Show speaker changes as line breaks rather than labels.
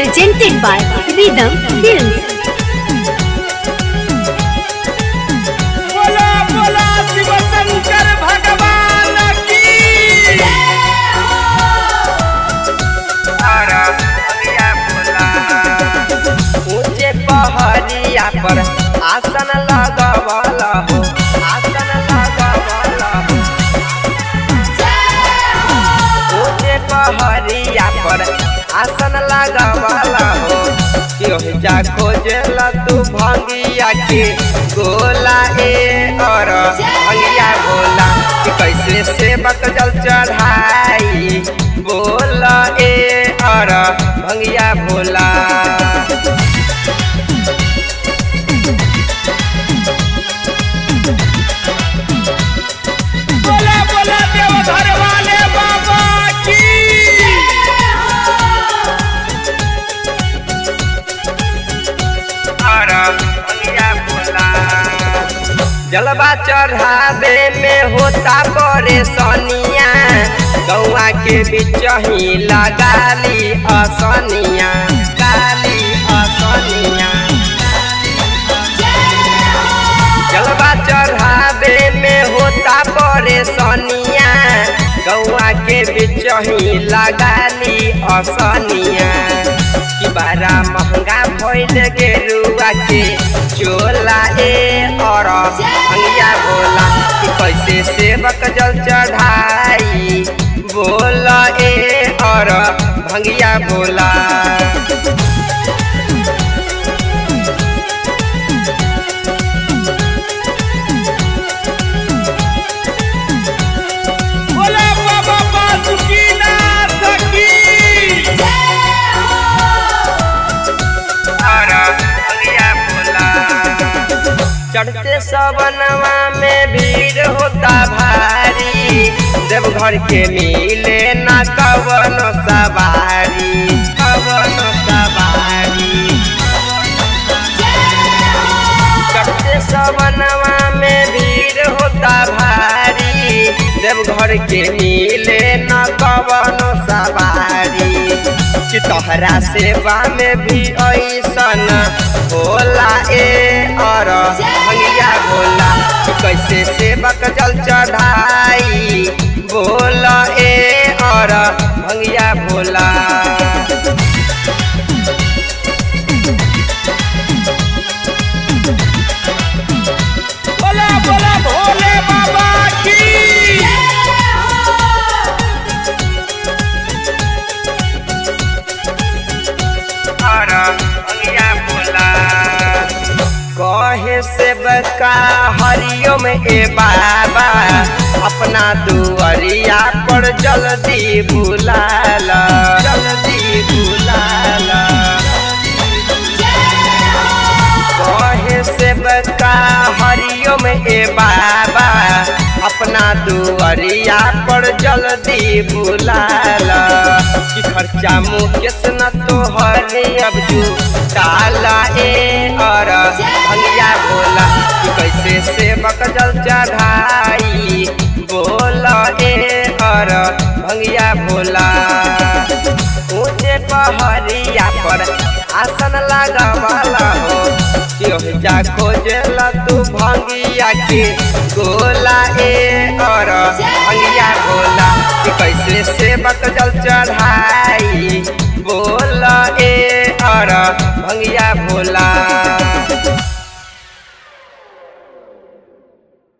presented by Rhythm Films.
बोला बोला शिव शंकर भगवान की अरे भैया बोला ऊंचे पहाड़िया पर आसन लगवला हो आसन लगवला हो ऊंचे पहाड़िया पर आसन लगवला हो योह जा खोजला तू भंगिया के गोला ए और भंगिया गोला कि कैसे सेवक जल चढ़ाई बोला ए और भंगिया भोला बोला बोला देवघर वाले बाबा की जलवा चढ़ावे में होता परेशानिया गौआ के बीच ही लगाली असनिया गाली असनिया जलवा चढ़ावे में होता परेशानिया गौआ के बीच ही लगाली असनिया कि बड़ा महंगा भइल गेरुआ के चोला ए और भंगिया बोला कि कैसे सेवक जल चढ़ाई बोला ए और भंगिया बोला बोला बाबा बासुकीनाथ की अरे भैया बोला चढ़ते सवनवा में भीड़ होता भारी देवघर के मिले न कवन सवारी कवन सवारी चढ़ते सवनवा में भीड़ होता भारी देवघर के मिले न कवन सवारी कि तोहरा सेवा में भी ऐसन होला ए और भंगिया बोला कि कैसे सेवक जल चढ़ाई बोला ए और भंगिया बोला बोला बोला भोले बाबा की अरे भैया बोला कहे से बका हरिओम ए बाबा अपना दुआरिया पर जल्दी बुलाला जल्दी बुलाला कहे से बका हरिओम ए बाबा अपना दुआरिया पर जल्दी बुलाला कि खर्चा मुकेश न तो हरे अब जू काला ए और भंगिया बोला कि कैसे सेवक जल चढ़ाई बोला ए और भंगिया बोला ऊंचे पहाड़िया पर आसन लगावाला हो योह जा खोजला तू भंगिया के गोला ए और भंगिया बोला कि कैसे सेवक जल चढ़ाई बोला ए और भंगिया बोला